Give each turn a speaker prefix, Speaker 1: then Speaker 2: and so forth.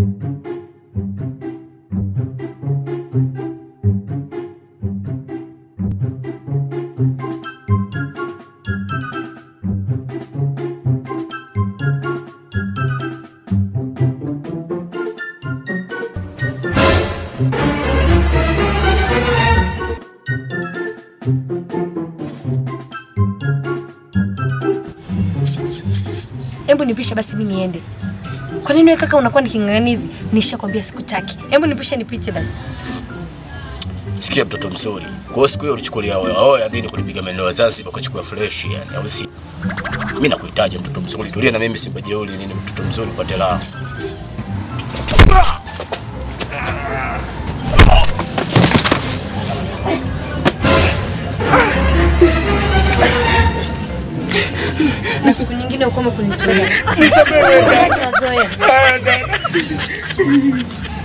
Speaker 1: Hebu nipishe basi mimi niende. Kwa nini wewe kaka unakuwa ni king'ang'anizi? Nishakwambia sikutaki. Hebu nipishe nipite basi.
Speaker 2: Sikia mtoto mzuri. Kwa hiyo siku hiyo ulichukulia oya oya nini kunipiga maeneo ya Zanzibar ukachukua fresh yani, au si? Mimi nakuhitaji mtoto mzuri. Tulia na mimi Simba jeuli nini mtoto mzuri upate raha.
Speaker 1: Na siku nyingine ukome kunifuga. Mazoea.